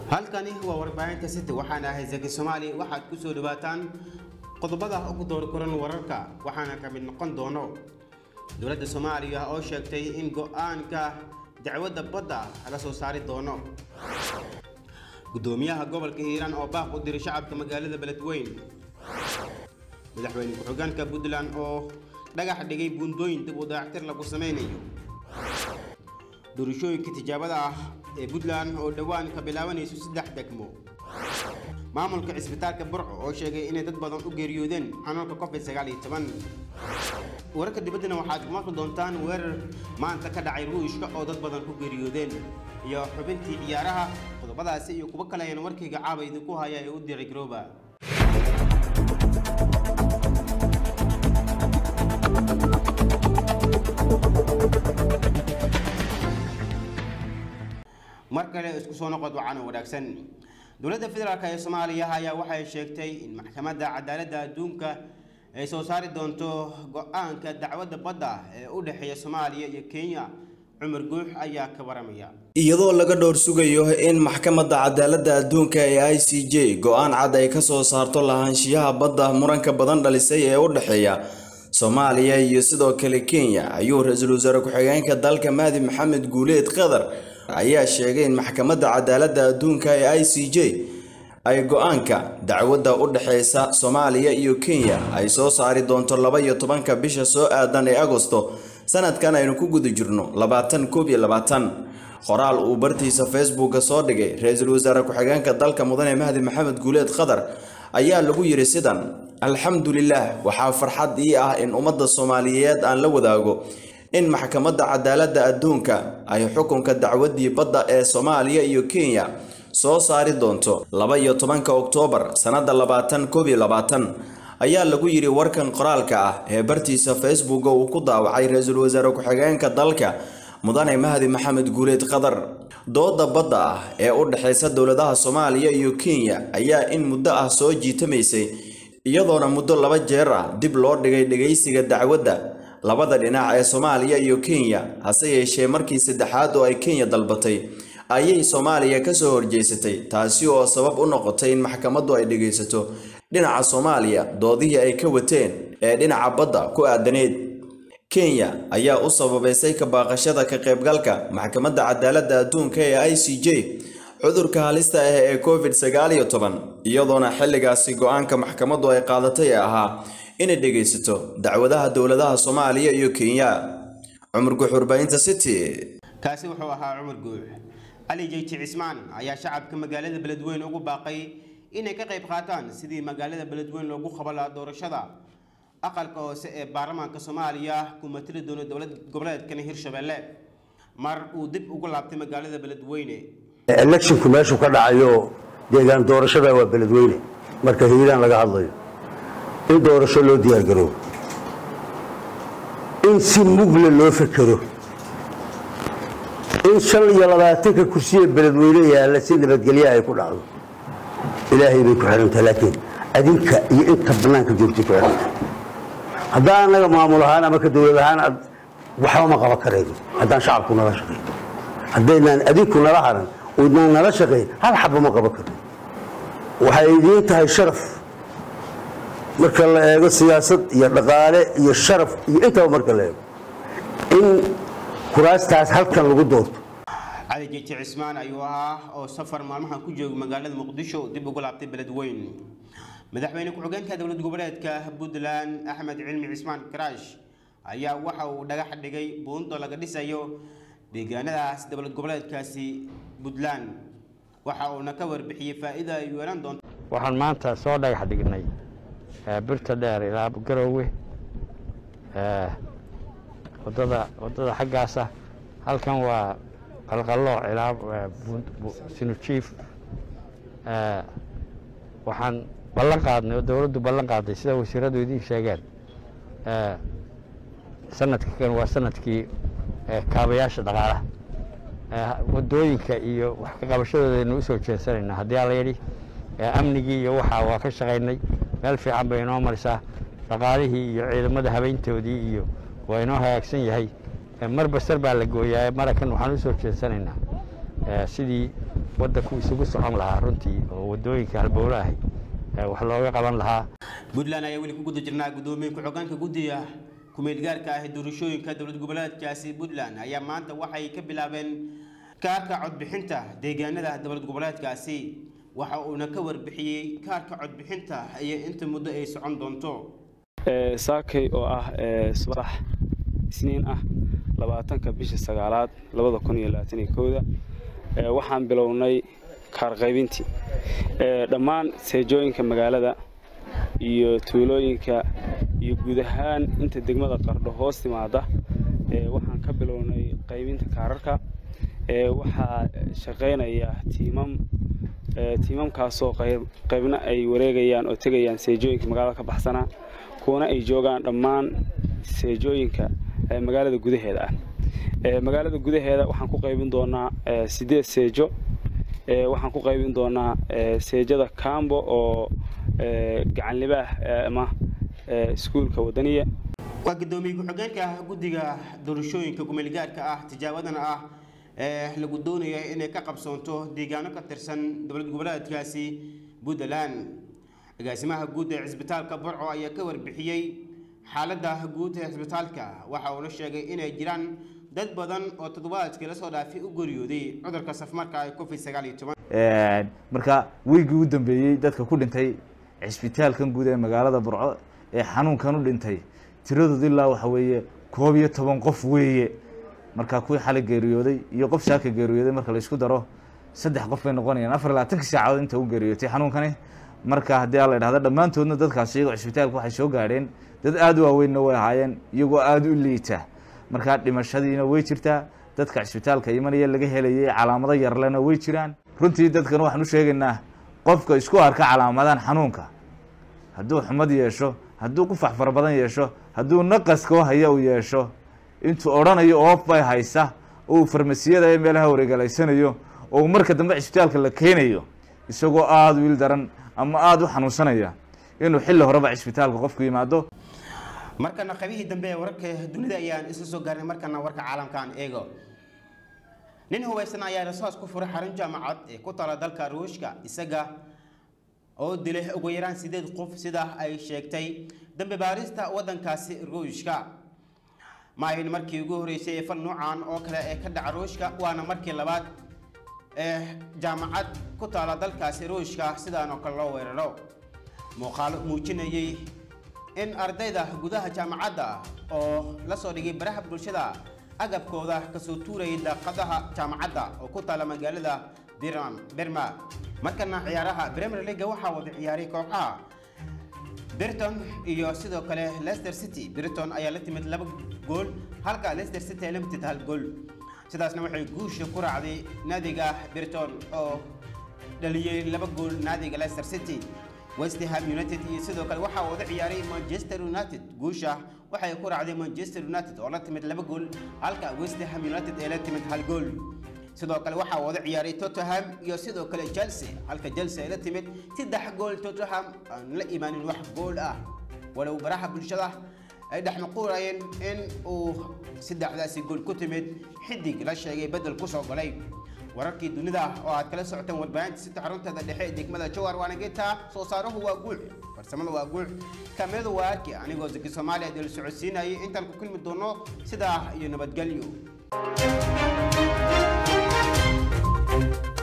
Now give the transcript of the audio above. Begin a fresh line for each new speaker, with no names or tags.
halkani waa warbaahinta city waxaana ahay zaki soomaali waxaad ku soo dhawaataan qodobada ugu door koran wararka waxaana ka mid noqon doono dowladda soomaaliya oo sheegtay in go-aanka dacwadda badda laga soo saari doono gudoomiyaha gobolka hiiraan oo baaq u diray shacabka magaalada beledweyn madaxweyne ku-xigeenka puntland oo dhagax dhigay buundooyin dib u dayactir lagu sameynayo doorashooyinka tijaabada ah ee puntland oo dhowaan ka bilaabanayso saddex degmo maamulka cisbitaalka burco oo sheegay inay dad badan u geeriyoodeen xanuunka covid sagaal iyo toban wararka dibaddana waxaad ku maqli doontaan weerar maanta ka dhacay ruushka oo dad badan ku geeriyoodeen iyo xubintii ciyaaraha qodobadaasi iyo kuwo kale ayaan warkayga caaba idinku haya ee u diray garooba mar kale isku soo noqod wacan oo wanaagsan dowladda federaalk ee soomaaliya ayaa waxay sheegtay in maxkamadda cadaaladda adduunka ay soo saari doonto go-aanka dacwadda badda ee u dhexeeya soomaaliya iyo kenya cumar guux ayaa ka waramaya
iyadoo laga dhowr sugayo in maxkamadda cadaaladda adduunka ee i c j go-aan cad ay ka soo saarto lahaanshiyaha badda muranka badan dhalisay ee u dhexeeya soomaaliya iyo sidoo kale kenya ayuu ra-iisul wasaare ku-xigeenka dalka mahdi maxamed guuleed qatar ayaa sheegay in maxkamadda cadaaladda adduunka ee i c j ay go-aanka dacwadda u dhexeysa soomaaliya iyo kenya ay soo saari doonto laba iyo tobanka bisha soo aadan ee agosto sanadkan aynu ku guda jirno labaatan koob iyo labaatan qoraal uu bartiisa facebooka soo dhigay ra-iisul wasaare ku-xigeenka dalka mudane mahdi maxamed guuleed qatar ayaa lagu yidhi sidan alxamdulilah waxaa farxad ii ah in ummadda soomaaliyeed aan la wadaago in maxkamadda cadaaladda adduunka ay xukunka dacwaddii badda ee soomaaliya iyo kenya soo saari doonto laba iyo tobanka oktoobar sannadda labaatan koob iyo labaatan ayaa lagu yidhi warkan qoraalka ah ee bartiisa facebooka uu ku daawacay ra-iisul wasaare ku-xigeenka dalka mudane mahdi maxamed guuleed qatar dooda badda ah ee u dhexeysa dowladaha soomaaliya iyo kenya ayaa in muddo ah soo jiitamaysay iyadoona muddo laba jeer ah dib loo dhigay dhegaysiga dacwadda labada dhinac ee soomaaliya iyo kenya hase yeeshee markii saddexaad oo ay kenya dalbatay ayay soomaaliya kasoo horjeysatay taasi oo sabab u noqotay in maxkamaddu ay dhegaysato dhinaca soomaaliya doodihii ay ka wateen ee dhinaca badda ku aadaneed kenya ayaa u sababaysay ka baaqashada ka qaybgalka maxkamadda cadaaladda adduunka ee i c j cudurka halista ah ee covid sagaal iyo toban iyadoona xilligaasi go-aanka maxkamaddu ay qaadatay ee ahaa inay dhegaysato dacwadaha dowladaha soomaaliya iyo kenya cumar guxurbaynta city
kaasi wuxuu ahaa cumar guux cali jeyti cismaan ayaa shacabka magaalada beledweyn ugu baaqay inay ka qayb qaataan sidii magaalada beledweyn loogu qabo lahaa doorashada aqalka hoose ee baarlamaanka soomaaliya ku matali doono dowlad goboleedkan hirshabelle mar uu dib ugu laabtay magaalada beledweyne
electionku meeshuu ka dhacayo deegaan doorashada waa beledweyne marka hiiraan laga hadlayo in doorasho loo diyaargaroobo in si mugle loo fekero in shan iyo labaatanka kursiye beledweyne yaalla si nabadgelya ay ku dhacdo ilaahay bay ku xidhantahay laakiin adinka iyo inta bannaanka joogtay ku xidhantahay haddaan annaga maamul ahaan ama ka dowlad ahaan waxba ma qaban karayno haddaan shacabku nala shaqayn haddaynaan adinku nala haran oydnaan nala shaqayn hal xabba ma qaban karno waxay idiin tahay sharaf marka la eego siyaasad iyo dhaqaale iyo sharaf iyo intaba marka la eego in kuraastaas halkan lagu doorto
cali jeji cismaan ayuu ahaa oo safar maalmahan ku joogay magaalada muqdisho dib ugu laabtay beledweyn madaxweyne ku-xigeenka dowlad goboleedka puntland axmed cilmi cismaan karaash ayaa waxa uu dhagax dhigay buundo laga dhisayo deegaanadaas dowlad goboleedkaasi puntland waxa uuna ka warbixiyey faa-ida ay yeelan doonto
waxaan maanta soo dhagax dhignay birta dheer ilaa garoowe wadada wadada xaggaasa halkan waa qalqallooc ilaa sinujiif waxaan ballan qaadnay oo dowladdu ballan qaaday sida wasiiradu idiin sheegeen sanadka kan waa sanadkii kaabayaasha dhaqaalaha wadooyinka iyo wax ka qabashadoodaaynu usoo jeensanaynaa haddii ala yidhi amnigii iyo waxaa waa ka shaqaynay meel fiican bay inoo marisaa dhaqaalihii iyo ciidamada habeyntoodii iyo waa inoo hagaagsan yahay mar basar baa la gooyaa marakan waxaan usoo jeensanaynaa sidii waddanku isugu socon lahaa runtii oo waddooyinka halbowlaha wax looga qaban lahaa
puntland ayaa weli ku guda jirnaa guddoomiye ku-xogeenka guddiga ku-meelgaarka ah ee doorashooyinka dowlad goboleedkaasi puntland ayaa maanta waxay ka bilaabeen kaarka codbixinta deegaanada dowlad goboleedkaasi waxa uuna ka warbixiyey kaarka codbixinta iyo inta muddo ay socon doonto
saakay oo ah subax isniin ah labaatanka bisha sagaalaad labada kun iyo labaatan iyo kowda waxaan bilownay kaarqaybintii dhammaan seejooyinka magaalada iyo tuulooyinka iyo guud ahaan inta degmada qardho hoos timaada waxaan ka bilownay qaybinta kaararka waxaa shaqaynaya tiimam tiimamkaasoo qaybna ay wareegayaan oo tegayaan seejooyinka magaalada ka baxsanaa kuwana ay joogaan dhammaan seejooyinka magaalada gudaheeda ah magaalada gudaheeda waxaan ku qaybin doonaa sideed seejo waxaan ku qaybin doonaa seejada cambo oo gacanlibaah ama iskuulka wadaniya
waa guddoomiye ku-xogeenka guddiga doorashooyinka kumeelgaarka ah tijaabadan ah ee lagu doonaya inay ka qabsoonto deegaano ka tirsan dowlad goboleedkaasi puntland agaasimaha guud ee cisbitaalka burco ayaa ka warbixiyey xaaladda guud ee cisbitaalka waxa uuna sheegay inay jiraan dad badan oo toddobaadkii lasoo dhaafay u geeriyooday cudurka safmarka ee covid sagaal iyo toban
marka weygii u dambeeyey dadka ku dhintay cisbitaalkan guud ee magaalada burco ee xanuunkan u dhintay tiradooda ilaa waxa weeye koob iyo toban qof weeye marka kuwii xalay geeriyooday iyo qof saaka geeriyooday marka la isku daro saddex qof bay noqonayaan afar iyo labaatankii saacadood inta u geeriyootay xanuunkani marka haddii a la idhahdo dhammaantoodna dadkaas iyagoo cisbitaalka waxay soo gaadheen dad aada u waaweynna way ahaayeen iyagoo aada u liita markaa dhimashadiina way jirtaa dadka cisbitaalka imanaya laga helayay calaamado yarlena way jiraan runtii dadkan waxaan u sheegaynaa qofka isku arka calaamadan xanuunka hadduu xumad yeesho hadduu qufax fara badan yeesho hadduu naqaskoo haya uu yeesho intuu odhanayo oof bay haysa oo uu farmasiyada ee meelaha wareegalaysanayo oo uu marka dambe cisbitaalka la keenayo isagoo aada wiil daran ama aada u xanuunsanaya inuu xilli horeba cisbitaalka qofku yimaado
markana qaybihii dambe ee wararka dunida ayaan isla soo gaarnay markana warka caalamkaan eego nin hubaysan ayaa rasaas ku furay xarun jaamacad ee ku tala dalka ruushka isaga oo dilay ugu yaraan sideed qof sida ay sheegtay dambe baarista waddankaasi ruushka ma ahayn markii ugu horeysay ee fal noocan oo kale ee ka dhaca ruushka waana markii labaad ee jaamacad ku taala dalkaasi ruushka sidaan oo kale loo weeraro muuqaalo muujinayay in ardayda gudaha jaamacadda oo la soo dhigay baraha bulshada agabkooda kasoo tuurayay daaqadaha jaamacadda oo ku taala magaalada birma markana ciyaaraha premier league waxaa wada ciyaaray kooxaha Brighton iyo sidoo kale Leicester City Brighton ayaa la timid laba gool halka Leicester City ay la timid hal gool sidaasna waxay guusha ku raacday naadiga Brighton oo dhaliyay laba gool naadiga Leicester City West Ham United iyo sidoo kale waxaa wada ciyaaray Manchester United guusha waxay ku raacday Manchester United oo la timid laba gool halka West Ham United ay la timid hal gool sidoo kale waxaa wada ciyaaray Tottenham iyo sidoo kale Chelsea halka Chelsea ay la timid saddex gool Tottenham aan la imaanin wax gool ah walow baraha bulshada ay dhex nuqurayeen in uu saddexdaasi gool ku timid xidig la sheegay bedel ku soo galay wararkii dunida oo aad kala socoteen warbaahinta sita xarunteeda dhexe ee degmada jowhar waana geeta soo saaruhu waa guux farsamada waa guux kaamirada waa arki anigoo zaki soomaaliya deel socodsiinayay intaan ku kulmi doono sidaa iyo nabadgelyo